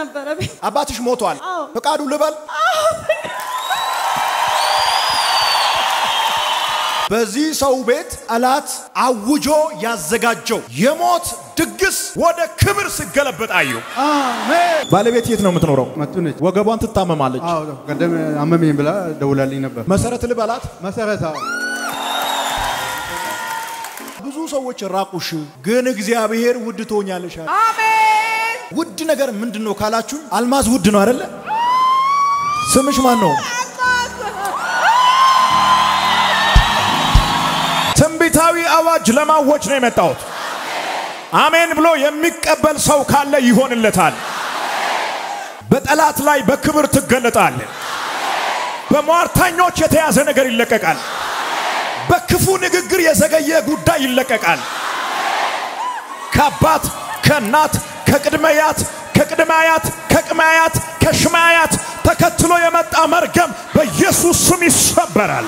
ነበረብኝ። አባትሽ ሞቷል። አዎ። ፈቃዱ ልበል። በዚህ ሰው ቤት ጠላት አውጆ ያዘጋጀው የሞት ድግስ ወደ ክብር ሲገለበጥ አየሁ። አሜን። ባለቤት የት ነው የምትኖረው? መቱ ነች። ወገቧን ትታመማለች። አዎ ቀደም አመመኝ ብላ ደውላልኝ ነበር። መሰረት ልበላት። መሰረት አዎ። ብዙ ሰዎች ራቁሽ፣ ግን እግዚአብሔር ውድ ትሆኛለሽ አለ። ውድ ነገር ምንድን ነው ካላችሁኝ፣ አልማዝ ውድ ነው አይደለ? ስምሽ ማን ነው? ትንቢታዊ አዋጅ ለማወጅ ነው የመጣሁት። አሜን ብሎ የሚቀበል ሰው ካለ ይሆንለታል። በጠላት ላይ በክብር ትገለጣል። በሟርተኞች የተያዘ ነገር ይለቀቃል። በክፉ ንግግር የዘገየ ጉዳይ ይለቀቃል። ከአባት ከእናት ከቅድመያት ከቅድማያት ከቅማያት ከሽማያት ተከትሎ የመጣ መርገም በኢየሱስ ስም ይሰበራል።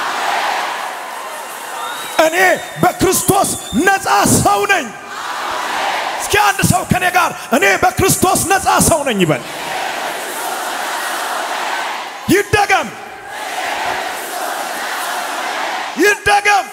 እኔ በክርስቶስ ነፃ ሰው ነኝ። እስኪ አንድ ሰው ከኔ ጋር እኔ በክርስቶስ ነፃ ሰው ነኝ ይበል። ይደገም ይደገም።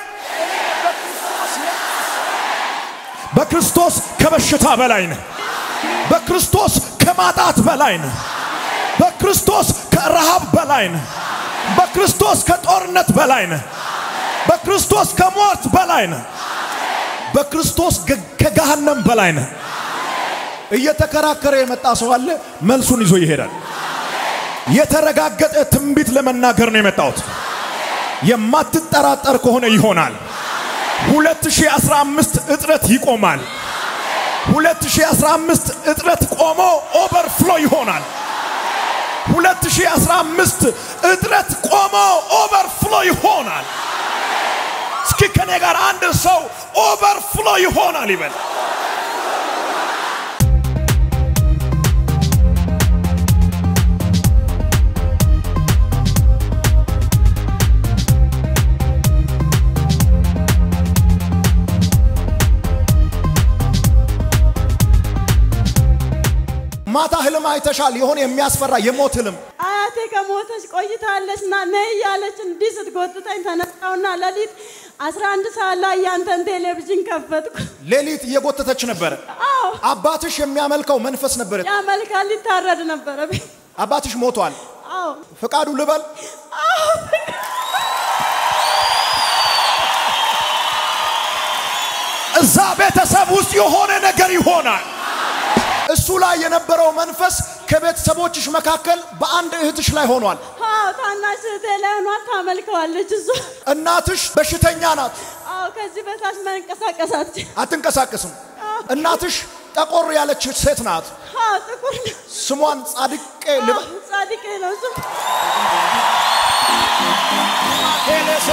በክርስቶስ ከበሽታ በላይ ነህ። በክርስቶስ ከማጣት በላይ ነህ። በክርስቶስ ከረሃብ በላይ ነህ። በክርስቶስ ከጦርነት በላይ ነህ። በክርስቶስ ከሞት በላይ ነህ። በክርስቶስ ገ- ከገሃነም በላይ ነህ። እየተከራከረ የመጣ ሰው አለ፣ መልሱን ይዞ ይሄዳል። የተረጋገጠ ትንቢት ለመናገር ነው የመጣሁት። የማትጠራጠር ከሆነ ይሆናል። 2015 እጥረት ይቆማል። 2015 እጥረት ቆሞ ኦቨርፍሎ ይሆናል። 2015 እጥረት ቆሞ ኦቨርፍሎ ይሆናል። እስኪ ከኔ ጋር አንድ ሰው ኦቨርፍሎ ይሆናል ይበል። ማታ ህልም አይተሻል? የሆነ የሚያስፈራ የሞት ህልም አያቴ ከሞተች ቆይታለች እና ነይ እያለች እንዲህ ስትጎትተኝ ተነሳውና ሌሊት 11 ሰዓት ላይ ያንተን ቴሌቪዥን ከፈትኩ። ሌሊት እየጎተተች ነበረ። አዎ አባትሽ የሚያመልከው መንፈስ ነበረ። ያ መልካም ሊታረድ ነበረብኝ። አባትሽ ሞቷል። አዎ ፈቃዱ ልበል። እዛ ቤተሰብ ውስጥ የሆነ ነገር ይሆናል። እሱ ላይ የነበረው መንፈስ ከቤተሰቦችሽ መካከል በአንድ እህትሽ ላይ ሆኗል። አዎ ታናሽ እህቴ ላይ ሆኗል። ታመልከዋለች እሷ። እናትሽ በሽተኛ ናት፣ አዎ ከዚህ በታች መንቀሳቀሳት። አትንቀሳቀስም። እናትሽ ጠቆር ያለች ሴት ናት። አዎ ጥቁር ነው። ስሟን ጻድቄ ልበል። አዎ፣ ጻድቄ ነው እሱ። ቴሌሴ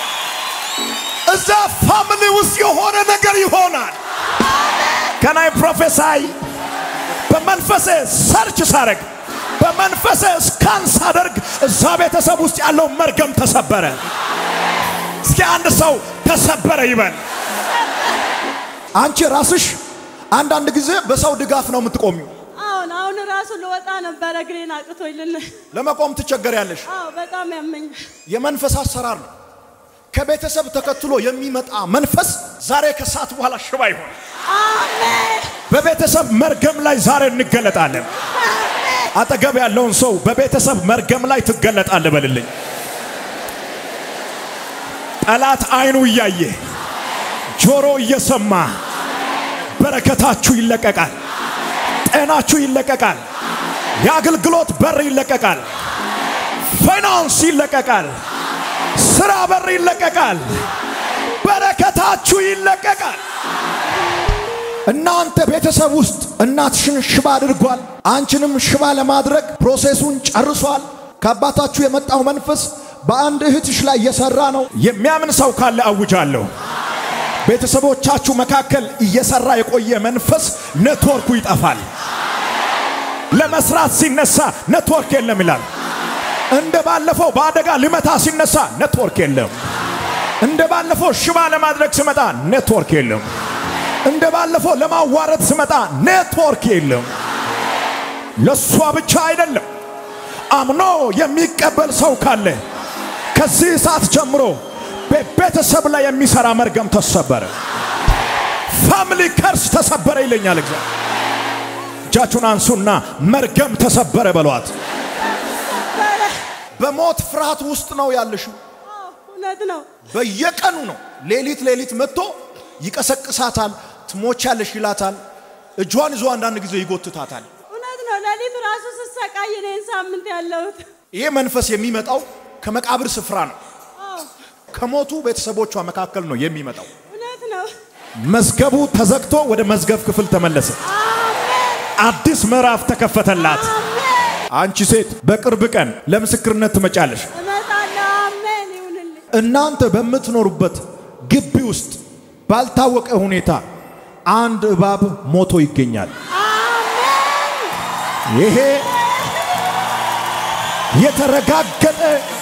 እዛ ፋሚሊ ውስጥ የሆነ ነገር ይሆናል። ከናይ ፕሮፌሳይ በመንፈሴ ሰርች ሳረግ በመንፈሴ ስካን ሳደርግ እዛ ቤተሰብ ውስጥ ያለው መርገም ተሰበረ። እስኪ አንድ ሰው ተሰበረ ይበል። አንቺ ራስሽ አንዳንድ ጊዜ በሰው ድጋፍ ነው የምትቆሚው። አሁን አሁን ራሱ ልወጣ ነበረ እግሬን አቅቶኝ ልን ለመቆም ትቸገሪያለሽ። አዎ በጣም ያመኛል። የመንፈስ አሰራር ነው። ከቤተሰብ ተከትሎ የሚመጣ መንፈስ ዛሬ ከሰዓት በኋላ ሽባ ይሆን። አሜን በቤተሰብ መርገም ላይ ዛሬ እንገለጣለን። አጠገብ ያለውን ሰው በቤተሰብ መርገም ላይ ትገለጣለህ በልልኝ። ጠላት አይኑ እያየ ጆሮ እየሰማ በረከታችሁ ይለቀቃል፣ ጤናችሁ ይለቀቃል፣ የአገልግሎት በር ይለቀቃል፣ ፋይናንስ ይለቀቃል፣ ስራ በር ይለቀቃል፣ በረከታችሁ ይለቀቃል። እናንተ ቤተሰብ ውስጥ እናትሽን ሽባ አድርጓል። አንቺንም ሽባ ለማድረግ ፕሮሴሱን ጨርሷል። ከአባታችሁ የመጣው መንፈስ በአንድ እህትሽ ላይ እየሰራ ነው። የሚያምን ሰው ካለ አውጃለሁ። ቤተሰቦቻችሁ መካከል እየሰራ የቆየ መንፈስ ኔትወርኩ ይጠፋል። ለመስራት ሲነሳ ኔትወርክ የለም ይላል። እንደ ባለፈው በአደጋ ሊመታ ሲነሳ ኔትወርክ የለም። እንደ ባለፈው ሽባ ለማድረግ ሲመጣ ኔትወርክ የለም። እንደ ባለፈው ለማዋረድ ስመጣ ኔትወርክ የለም። ለእሷ ብቻ አይደለም። አምኖ የሚቀበል ሰው ካለ ከዚህ ሰዓት ጀምሮ በቤተሰብ ላይ የሚሰራ መርገም ተሰበረ። ፋሚሊ ከርስ ተሰበረ ይለኛል እግዚአብሔር። እጃችሁን አንሱና መርገም ተሰበረ በሏት። ነበረ። በሞት ፍርሃት ውስጥ ነው ያለሽው። አዎ፣ እውነት ነው። በየቀኑ ነው። ሌሊት ሌሊት መጥቶ ይቀሰቅሳታል። ትሞቻለሽ ይላታል። እጇን ይዞ አንዳንድ ጊዜ ይጎትታታል። እውነት ነው። ሌሊት ራሱ ስሰቃይ እኔን ሳምንት ያለሁት ይሄ መንፈስ የሚመጣው ከመቃብር ስፍራ ነው። አዎ፣ ከሞቱ ቤተሰቦቿ መካከል ነው የሚመጣው። እውነት ነው። መዝገቡ ተዘግቶ ወደ መዝገብ ክፍል ተመለሰ። አሜን፣ አዲስ ምዕራፍ ተከፈተላት። አሜን። አንቺ ሴት በቅርብ ቀን ለምስክርነት ትመጫለሽ። እመጣለሁ። አሜን ይሁንልኝ። እናንተ በምትኖሩበት ግቢ ውስጥ ባልታወቀ ሁኔታ አንድ እባብ ሞቶ ይገኛል። አሜን፣ ይሄ የተረጋገጠ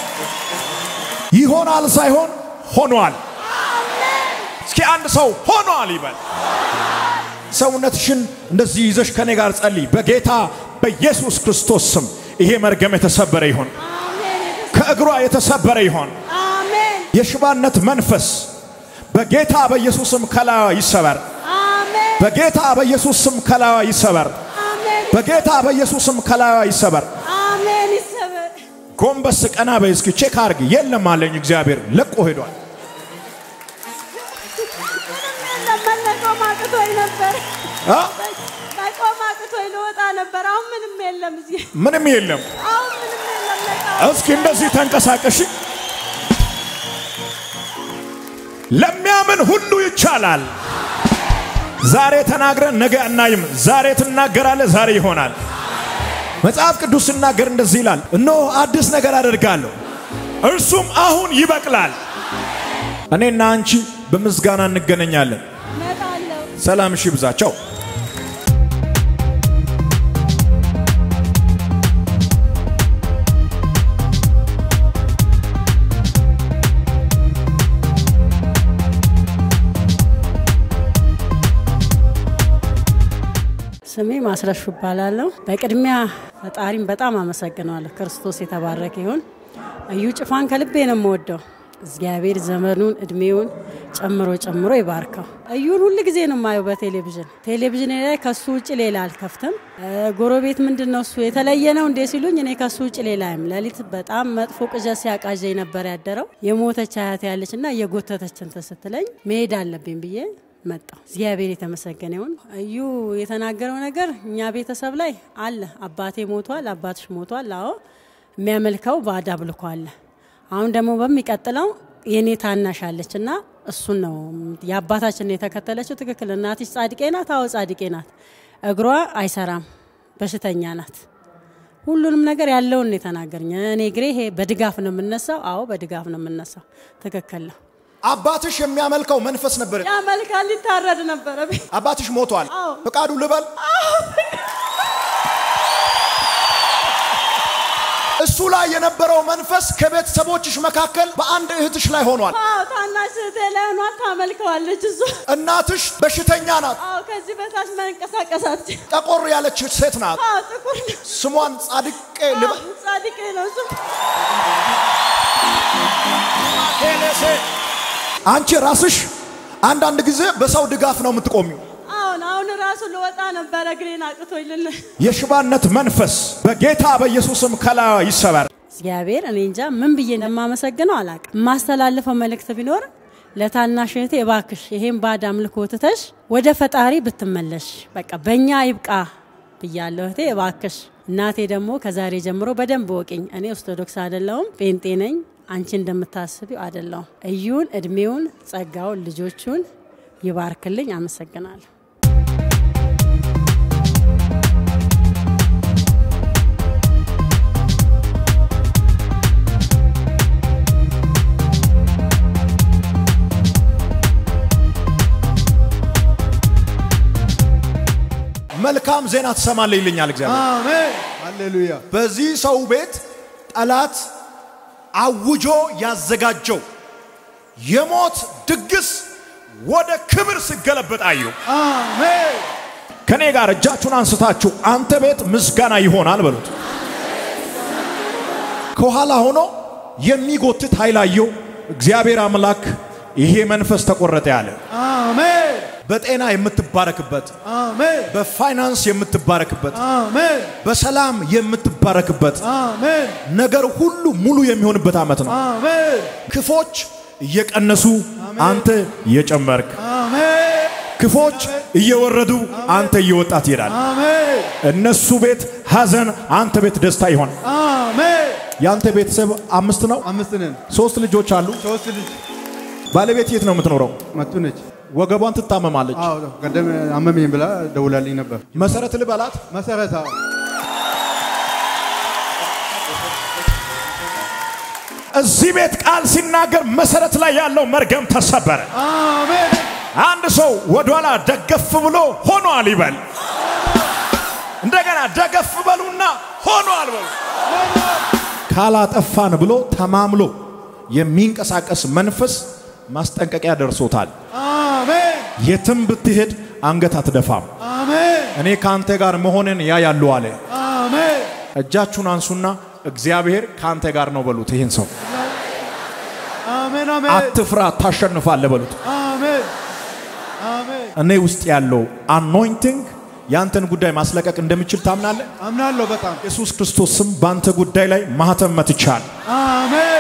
ይሆናል ሳይሆን ሆኗል። እስኪ አንድ ሰው ሆኗል ይበል። ሰውነትሽን እንደዚህ ይዘሽ ከኔ ጋር ጸልይ። በጌታ በኢየሱስ ክርስቶስ ስም ይሄ መርገም የተሰበረ ይሆን፣ አሜን፣ ከእግሯ የተሰበረ ይሆን። አሜን፣ የሽባነት መንፈስ በጌታ በኢየሱስ ስም ከላዋ ይሰበር። አሜን፣ በጌታ በኢየሱስ ስም ከላዋ ይሰበር። አሜን፣ በጌታ በኢየሱስ ስም ከላዋ ይሰበር። አሜን። ይሰበር። ጎንበስ ቀና በይ እስኪ ቼክ አርግ። የለም አለኝ እግዚአብሔር ለቆ ሄዷል። ምንም የለም። መቆም አቅቶኝ ነበር። አ? መቆም አቅቶኝ ልወጣ ነበር። አሁን ምንም የለም እዚህ። ምንም የለም። አሁን ምንም የለም። ነቃ እስኪ እንደዚህ ተንቀሳቀሽ። ለሚያምን ሁሉ ይቻላል። ዛሬ ተናግረን ነገ አናይም። ዛሬ ትናገራለህ፣ ዛሬ ይሆናል። መጽሐፍ ቅዱስ ሲናገር እንደዚህ ይላል፣ እነሆ አዲስ ነገር አደርጋለሁ፣ እርሱም አሁን ይበቅላል። እኔና አንቺ በምስጋና እንገናኛለን። እመጣለሁ። ሰላም ሺ ብዛቸው ስሜ ማስረሹ እባላለሁ። በቅድሚያ ፈጣሪም በጣም አመሰግነዋለሁ። ክርስቶስ የተባረከ ይሁን። እዩ ጭፋን ከልቤ ነው የምወደው። እግዚአብሔር ዘመኑን እድሜውን ጨምሮ ጨምሮ ይባርከው። እዩን ሁል ጊዜ ነው የማየው በቴሌቪዥን ቴሌቪዥን ላይ ከሱ ውጭ ሌላ አልከፍትም። እ፣ ጎረቤት ምንድን ነው እሱ የተለየ ነው እንዴ ሲሉኝ እኔ ከሱ ውጭ ሌላ አይም ሌሊት በጣም መጥፎ ቅዠት ሲያቃዣኝ ነበር ያደረው። የሞተች አያት ያለች እና የጎተተች እንትን ስትለኝ መሄድ አለብኝ ብዬ መጣው። እግዚአብሔር የተመሰገነ ይሁን። እዩ የተናገረው ነገር እኛ ቤተሰብ ላይ አለ። አባቴ ሞቷል፣ አባትሽ ሞቷል። አዎ የሚያመልከው ባዕድ አምልኮ አለ። አሁን ደግሞ በሚቀጥለው የኔ ታናሽ አለች እና እሱን ነው የአባታችን የተከተለችው። ትክክል። እናትሽ ጻድቄ ናት? አዎ ጻድቄ ናት። እግሯ አይሰራም፣ በሽተኛ ናት። ሁሉንም ነገር ያለውን ነው የተናገረኝ። እኔ እግሬ ይሄ በድጋፍ ነው የምነሳው። አዎ በድጋፍ ነው የምነሳው። ትክክል ነው። አባትሽ የሚያመልከው መንፈስ ነበር። ያመልካል። ሊታረድ ነበረ። አባትሽ ሞቷል። አዎ። ፈቃዱ ልበል እሱ ላይ የነበረው መንፈስ ከቤተሰቦችሽ መካከል በአንድ እህትሽ ላይ ሆኗል። አዎ ታናሽ እህቴ ላይ ሆኗል። ታመልከዋለች እሱ። እናትሽ በሽተኛ ናት። አዎ ከዚህ በታች መንቀሳቀስ አትችልም። ጠቆር ያለች ሴት ናት። አዎ ጥቁር ነው። ስሟን ጻድቄ ልበል አዎ፣ ጻድቄ ነው እሱ። አንቺ ራስሽ አንዳንድ ጊዜ በሰው ድጋፍ ነው የምትቆሚው። አሁን አሁን ራሱ ልወጣ ነበረ እግሬን አቅቶኝ ልን የሽባነት መንፈስ በጌታ በኢየሱስም ከላዩ ይሰበር። እግዚአብሔር እኔ እንጃ ምን ብዬ እንደማመሰግነው አላቅም። የማስተላልፈው መልእክት ቢኖር ለታናሽ እህቴ እባክሽ ይሄን ባዕድ አምልኮ ትተሽ ወደ ፈጣሪ ብትመለሽ በቃ በእኛ ይብቃ ብያለሁ። እህቴ እባክሽ። እናቴ ደግሞ ከዛሬ ጀምሮ በደንብ ወቅኝ። እኔ ኦርቶዶክስ አይደለሁም፣ ጴንጤ ነኝ። አንቺ እንደምታስቢው አይደለሁም። እዩን፣ እድሜውን፣ ጸጋውን፣ ልጆቹን ይባርክልኝ። አመሰግናለሁ። መልካም ዜና ትሰማለህ ይልኛል እግዚአብሔር። አሜን ሃሌሉያ በዚህ ሰው ቤት ጠላት አውጆ ያዘጋጀው የሞት ድግስ ወደ ክብር ሲገለበጥ አየሁ። አሜን ከኔ ጋር እጃችሁን አንስታችሁ አንተ ቤት ምስጋና ይሆናል በሉት። ከኋላ ሆኖ የሚጎትት ኃይል አየሁ። እግዚአብሔር አምላክ ይሄ መንፈስ ተቆረጠ ያለ አሜን በጤና የምትባረክበት፣ አሜን በፋይናንስ የምትባረክበት፣ አሜን በሰላም የምትባረክበት አሜን ነገር ሁሉ ሙሉ የሚሆንበት ዓመት ነው። አሜን ክፎች እየቀነሱ አንተ እየጨመርክ፣ አሜን ክፎች እየወረዱ አንተ እየወጣ ትሄዳል። አሜን እነሱ ቤት ሐዘን፣ አንተ ቤት ደስታ ይሆን። አሜን የአንተ ቤተሰብ አምስት ነው። አምስት ነን። ሶስት ልጆች አሉ። ሶስት ልጅ ባለቤት የት ነው የምትኖረው? መቱ ነች። ወገቧን ትታመማለች። አዎ ቀደም አመመኝ ብላ ደውላልኝ ነበር። መሰረት ልበላት። መሰረት አዎ እዚህ ቤት ቃል ሲናገር መሰረት ላይ ያለው መርገም ተሰበረ። አሜን አንድ ሰው ወደኋላ ደገፍ ብሎ ሆኗል ይበል። እንደገና ደገፍ በሉና ሆኗል በሉ። ካላጠፋን ብሎ ተማምሎ የሚንቀሳቀስ መንፈስ ማስጠንቀቂያ ደርሶታል። አሜን የትም ብትሄድ አንገት አትደፋም። አሜን እኔ ከአንተ ጋር መሆንን ያ ያሉ አለ። አሜን እጃችሁን አንሱና እግዚአብሔር ከአንተ ጋር ነው በሉት። ይህን ሰው አሜን አሜን አትፍራ፣ ታሸንፋለህ በሉት። አሜን አሜን እኔ ውስጥ ያለው አኖይንቲንግ ያንተን ጉዳይ ማስለቀቅ እንደሚችል ታምናለህ? አምናለሁ በጣም ኢየሱስ ክርስቶስ ስም በአንተ ጉዳይ ላይ ማህተም መትቻል። አሜን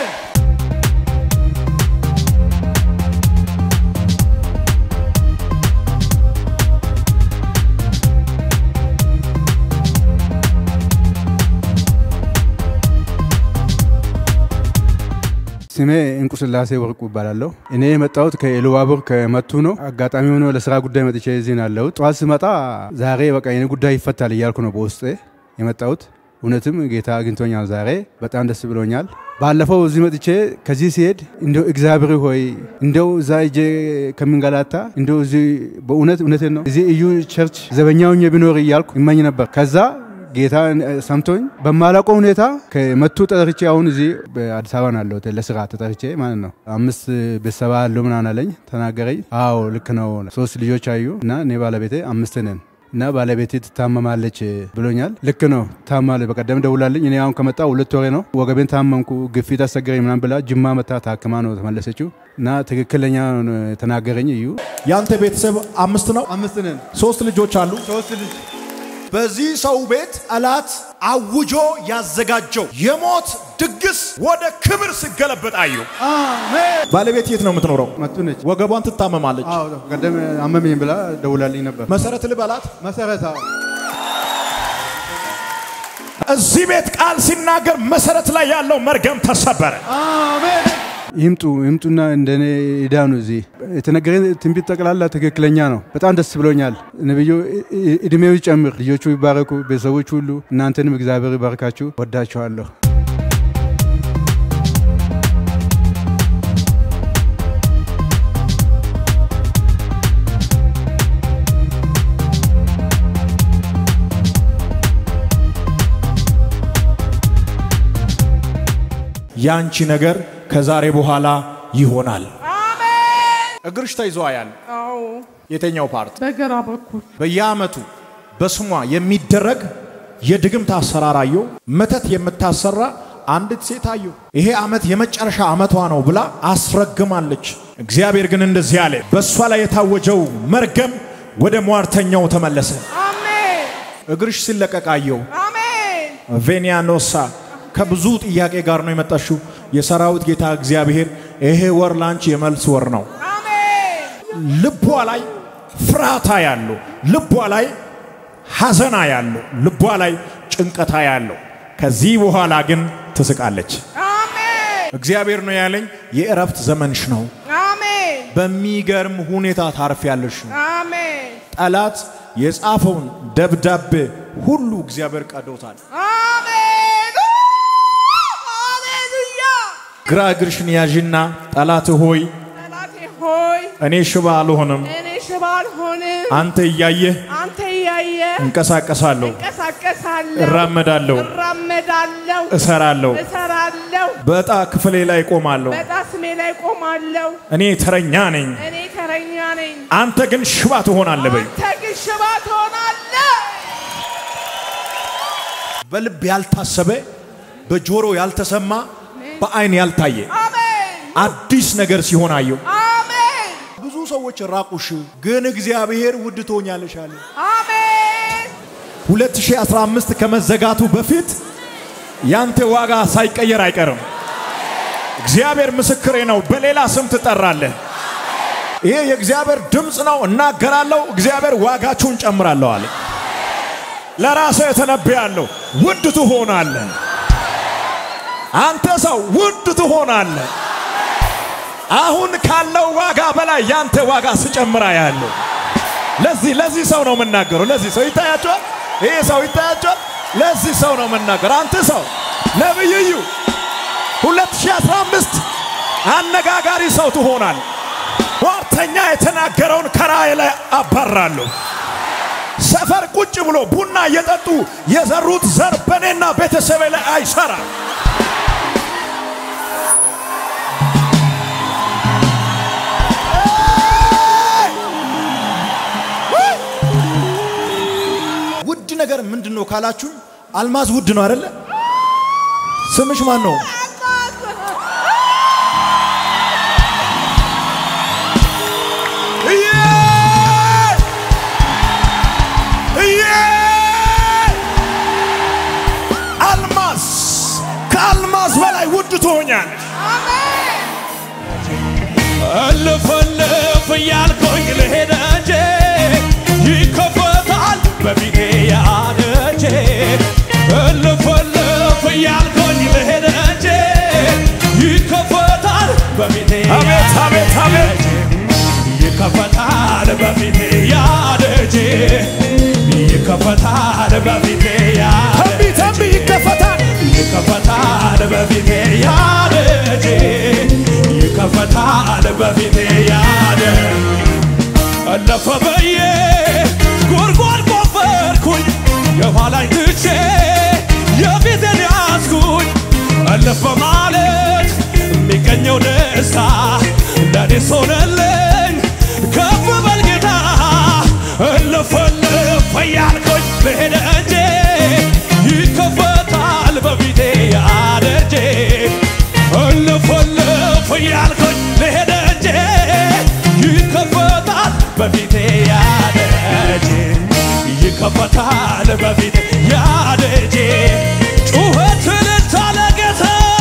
ስሜ እንቁ ስላሴ ወርቁ ይባላለሁ። እኔ የመጣሁት ከኢሉባቡር ከመቱ ነው። አጋጣሚ ሆኖ ለስራ ጉዳይ መጥቼ እዚህ ነው ያለሁት። ጠዋት ስመጣ ዛሬ በቃ የኔ ጉዳይ ይፈታል እያልኩ ነው በውስጤ የመጣሁት። እውነትም ጌታ አግኝቶኛል። ዛሬ በጣም ደስ ብሎኛል። ባለፈው እዚህ መጥቼ ከዚህ ሲሄድ እንደው እግዚአብሔር ሆይ እንደው እዛ እጄ ከምንገላታ እንደው እዚህ በእውነት እውነትን ነው እዚህ እዩ ቸርች ዘበኛውኝ ቢኖር እያልኩ ይመኝ ነበር። ከዛ ጌታ ሰምቶኝ በማላውቀው ሁኔታ ከመቱ ተጠርቼ አሁን እዚህ በአዲስ አበባ ነው ያለሁት ለስራ ተጠርቼ ማለት ነው። አምስት ቤተሰባ አለው ምናምን አለኝ ተናገረኝ። አዎ ልክ ነው። ሶስት ልጆች አዩ እና እኔ ባለቤቴ አምስት ነን እና ባለቤቴ ትታመማለች ብሎኛል። ልክ ነው ታማለች። በቀደም ደውላልኝ። እኔ አሁን ከመጣ ሁለት ወሬ ነው። ወገቤን ታመምኩ፣ ግፊት አስቸገረኝ ምናምን ብላ ጅማ መታ ታክማ ነው ተመለሰችው እና ትክክለኛ ነው የተናገረኝ እዩ። ያንተ ቤተሰብ አምስት ነው። አምስት ነን። ሶስት ልጆች አሉ። ሶስት ልጅ በዚህ ሰው ቤት ጠላት አውጆ ያዘጋጀው የሞት ድግስ ወደ ክብር ሲገለበጥ አየሁ። አሜን ባለቤት የት ነው የምትኖረው? መቱ ነች። ወገቧን ትታመማለች። አዎ ቀደም አመመኝ ብላ ደውላልኝ ነበር። መሰረት ልበላት። መሰረት አዎ እዚህ ቤት ቃል ሲናገር መሰረት ላይ ያለው መርገም ተሰበረ። አሜን ይምጡ ይምጡና እንደኔ ይዳኑ። እዚህ የተነገረኝ ትንቢት ጠቅላላ ትክክለኛ ነው። በጣም ደስ ብሎኛል። ነብዩ እድሜው ይጨምር፣ ልጆቹ ይባረኩ፣ ቤተሰቦች ሁሉ እናንተንም እግዚአብሔር ይባርካችሁ። ወዳችኋለሁ። ያንቺ ነገር ከዛሬ በኋላ ይሆናል። አሜን። እግርሽ ተይዞ ያል አዎ የተኛው ፓርት በግራ በኩል በየአመቱ በስሟ የሚደረግ የድግምት አሰራር አየሁ። መተት የምታሰራ አንዲት ሴት አየሁ። ይሄ አመት የመጨረሻ አመቷ ነው ብላ አስረግማለች። እግዚአብሔር ግን እንደዚህ አለ፣ በእሷ ላይ የታወጀው መርገም ወደ ሟርተኛው ተመለሰ። አሜን እግርሽ ሲለቀቅ አየሁ። አሜን ቬኒያኖሳ ከብዙ ጥያቄ ጋር ነው የመጣሽው። የሰራዊት ጌታ እግዚአብሔር ይሄ ወር ላንቺ የመልስ ወር ነው። አሜን ልቧ ላይ ፍርሃታ ያለው፣ ልቧ ላይ ሐዘና ያለው፣ ልቧ ላይ ጭንቀታ ያለው። ከዚህ በኋላ ግን ትስቃለች። አሜን እግዚአብሔር ነው ያለኝ የእረፍት ዘመንሽ ነው። አሜን በሚገርም ሁኔታ ታርፊያለሽ። አሜን ጠላት የጻፈውን ደብዳቤ ሁሉ እግዚአብሔር ቀዶታል። አሜን ሃሌሉያ ግራ እግርሽን ያዥና ጠላት ሆይ ጠላቴ ሆይ እኔ ሽባ አልሆንም፣ እኔ ሽባ አልሆንም አንተ እያየህ አንተ እያየ እንቀሳቀሳለሁ፣ እንቀሳቀሳለሁ እራመዳለሁ፣ እራመዳለሁ እሰራለሁ፣ እሰራለሁ በዕጣ ክፍሌ ላይ ቆማለሁ። በጣ ስሜ ላይ ቆማለሁ እኔ ተረኛ ነኝ። እኔ ተረኛ ነኝ አንተ ግን ሽባ ትሆናለህ በዩ። አንተ ግን ሽባ ትሆናለህ። በልብ ያልታሰበ በጆሮ ያልተሰማ በአይን ያልታየ አሜን አዲስ ነገር ሲሆን አየው። አሜን ብዙ ሰዎች ራቁሽ፣ ግን እግዚአብሔር ውድ ትሆኛለሽ አለ። አሜን 2015 ከመዘጋቱ በፊት ያንተ ዋጋ ሳይቀየር አይቀርም። እግዚአብሔር ምስክሬ ነው። በሌላ ስም ትጠራለህ። ይሄ የእግዚአብሔር ድምፅ ነው። እናገራለሁ። እግዚአብሔር ዋጋችሁን ጨምራለሁ አለ። ለራስህ ተነብያለሁ። ውድ ትሆናለህ። አንተ ሰው ውድ ትሆናለህ። አሁን ካለው ዋጋ በላይ ያንተ ዋጋ ስጨምራ ያለው ለዚህ ለዚህ ሰው ነው የምናገረው። ለዚህ ሰው ይታያቸዋል። ይሄ ሰው ይታያቸዋል። ለዚህ ሰው ነው የምናገረው። አንተ ሰው ነብይዩ 2015 አነጋጋሪ ሰው ትሆናል። ሟርተኛ የተናገረውን ከራእይ ላይ አባራለሁ። ሰፈር ቁጭ ብሎ ቡና እየጠጡ የዘሩት ዘር በእኔና ቤተሰቤ ላይ አይሰራም። ውድ ነገር ምንድን ነው ካላችሁ፣ አልማዝ ውድ ነው አይደለ? ስምሽ ማን ነው? እዬ! እዬ! አልማዝ ከአልማዝ በላይ ውድ ትሆኛለሽ። እልፍ እልፍ እያልኩኝ ልሄድ እንጂ ይከፈታል በፊቴ ያደጄ እልፍ እልፍ እያልኩኝ ልሄድ እንጂ ይከፈታል በፊቴ አቤት አቤት አቤት ይከፈታል በፊቴ ያደጄ ይከፈታል በፊቴ ያደጄ ተንቢ ተንቢ ይከፈታል። ይከፈታል በፊቴ ያደጄ ይከፈታል በፊቴ ያደ አለፈ በዬ ጉድጓድ ቆፈርኩኝ የኋላኝ ትቼ የፊቴን ያዝኩኝ አለፈ ማለት የሚገኘው ደስታ ለኔ ሆነልኝ ከፍ በል ጌታ እልፍ እልፍ እያልኩኝ ልሄድ እንጂ ይከፈታል በፊቴ ያደጄ እልፍ እልፍ እያልኩኝ ልሄድ እንጂ ይከፈታል በፊቴ ያደጄ ይከፈታል በፊቴ ያደጄ ጩኸት እልልታ ለጌታ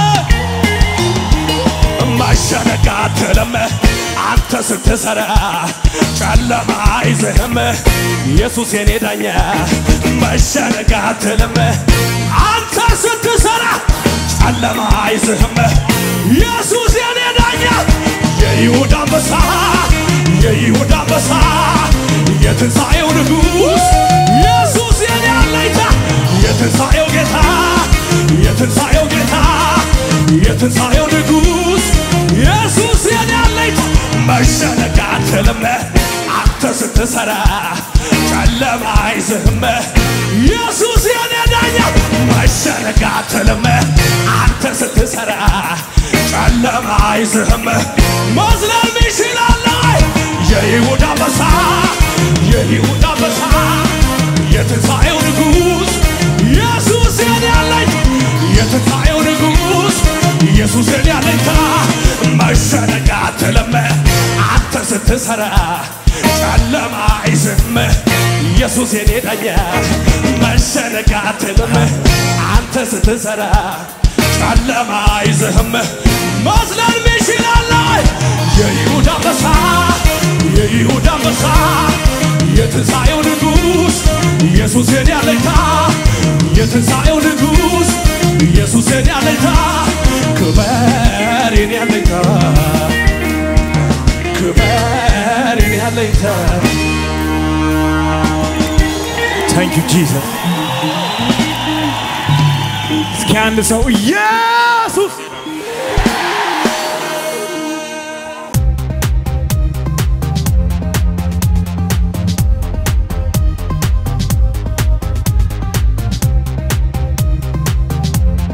ማሸነጋ አትልም አንተ ስትሰራ ጨለማ አይዝህም ኢየሱስ የኔ ዳኛ መሸነጋ አትልም አንተ ስትሰራ ጨለማ አይዝህም ኢየሱስ የኔ ዳኛ የይሁዳ አንበሳ የይሁዳ አንበሳ የትንሣኤው ንጉሥ ኢየሱስ የኔ አለኝታ የትንሣኤው ጌታ የትንሣኤው ጌታ የትንሣኤው ንጉሥ ኢየሱስ የኔ አለኝታ መሸነቅ አትልም አንተ ስትሰራ ጨለማ አይዝህም ኢየሱስ የኔ ዳኛ መሸነቅ አትልም አንተ ስትሰራ ጨለማ አይዝህም መዝለል ይችላል የይሁዳ አንበሳ የይሁዳ አንበሳ የትንሣኤው ንጉሥ ኢየሱስ የኔ አለኝ የትንሣኤው ንጉሥ ኢየሱስ የኔ አለኝታ መሸነቅ አትልም አንተ ስትሰራ ጨለማ አይዝህም ኢየሱስ የኔ ዳኛ መሸነቅ አትልም አንተ ስትሰራ ጨለማ አይዝህም መዝለል ይችላል የይሁዳ አንበሳ የይሁዳ አንበሳ የትንሣኤው ንጉሥ ኢየሱስ የኔ አለኝታ የትንሣኤው ንጉሥ ኢየሱስ የኔ አለኝታ ክበር የኔ አለኝታ ክበር የኔ አለኝታ ታንክ ዩ ጂሰስ። እስኪ አንድ ሰው ኢየሱስ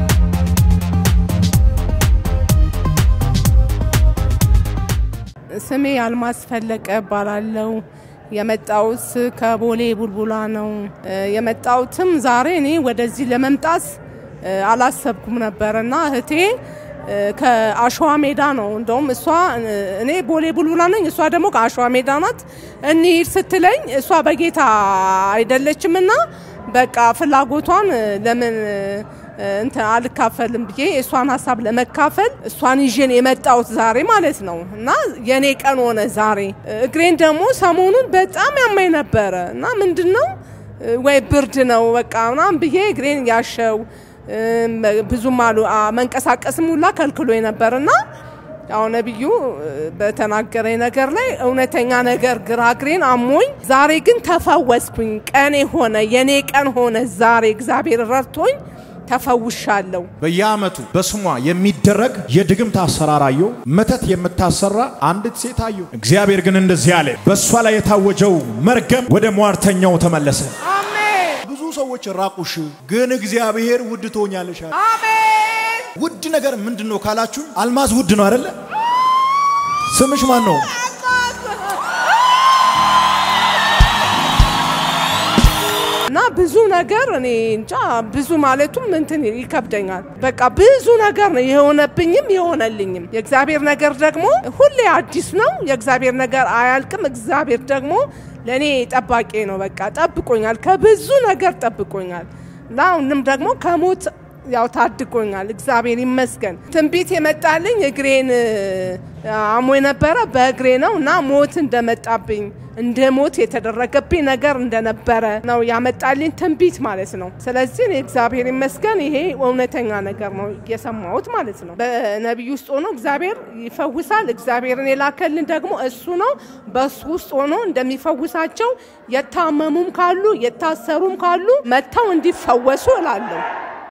ስሜ ስሜ አልማዝ ፈለቀ እባላለሁ። የመጣሁት ከቦሌ ቡልቡላ ነው። እ፣ የመጣሁትም ዛሬ እኔ ወደዚህ ለመምጣት እ፣ አላሰብኩም ነበር እና እህቴ እ፣ ከአሸዋ ሜዳ ነው እንደውም እሷ እ፣ እኔ ቦሌ ቡልቡላ ነኝ፣ እሷ ደግሞ ከአሸዋ ሜዳ ናት። እንሂድ ስትለኝ እሷ በጌታ አይደለችም እና በቃ ፍላጎቷን እ፣ ለምን እ፣ እንትን አልካፈልም ብዬ የእሷን ሀሳብ ለመካፈል እሷን ይዤን የመጣሁት ዛሬ ማለት ነው እና የኔ ቀን ሆነ ዛሬ። እግሬን ደግሞ ሰሞኑን በጣም ያማኝ ነበረ እና ምንድን ነው ወይ ብርድ ነው በቃ ምናምን ብዬ እግሬን ያሸው እም፣ ብዙም አሉ አ- መንቀሳቀስም ሁላ ከልክሎ ነበር እና ያው ነቢዩ እ፣ በተናገረኝ ነገር ላይ እውነተኛ ነገር ግራ እግሬን አሞኝ፣ ዛሬ ግን ተፈወስኩኝ። ቀኔ ሆነ የኔ ቀን ሆነ ዛሬ እግዚአብሔር ረድቶኝ ተፈውሻለሁ። በየዓመቱ በስሟ የሚደረግ የድግምት አሰራር አየሁ። መተት የምታሰራ አንዲት ሴት አየሁ። እግዚአብሔር ግን እንደዚህ አለ፣ በእሷ ላይ የታወጀው መርገም ወደ ሟርተኛው ተመለሰ። አሜን ብዙ ሰዎች ራቁሽ፣ ግን እግዚአብሔር ውድ ትሆኛለሽ አለ። አሜን። ውድ ነገር ምንድን ነው ካላችሁ፣ አልማዝ ውድ ነው አይደለ? ስምሽ ማን ነው? እና ብዙ ነገር እኔ እንጃ ብዙ ማለቱም እንትን ይከብደኛል። በቃ ብዙ ነገር ነው የሆነብኝም የሆነልኝም። የእግዚአብሔር ነገር ደግሞ ሁሌ አዲስ ነው። የእግዚአብሔር ነገር አያልቅም። እግዚአብሔር ደግሞ ለእኔ ጠባቂ ነው። በቃ ጠብቆኛል፣ ከብዙ ነገር ጠብቆኛል እና አሁንም ደግሞ ከሞት ያው ታድጎኛል። እግዚአብሔር ይመስገን። ትንቢት የመጣልኝ እግሬን አሞ የነበረ በእግሬ ነው እና ሞት እንደመጣብኝ እንደ ሞት የተደረገብኝ ነገር እንደነበረ ነው ያመጣልኝ ትንቢት ማለት ነው። ስለዚህ እኔ እግዚአብሔር ይመስገን ይሄ እውነተኛ ነገር ነው የሰማሁት ማለት ነው። በነቢይ ውስጥ ሆኖ እግዚአብሔር ይፈውሳል። እግዚአብሔርን የላከልን ደግሞ እሱ ነው። በሱ ውስጥ ሆኖ እንደሚፈውሳቸው የታመሙም ካሉ የታሰሩም ካሉ መጥተው እንዲፈወሱ እላለሁ።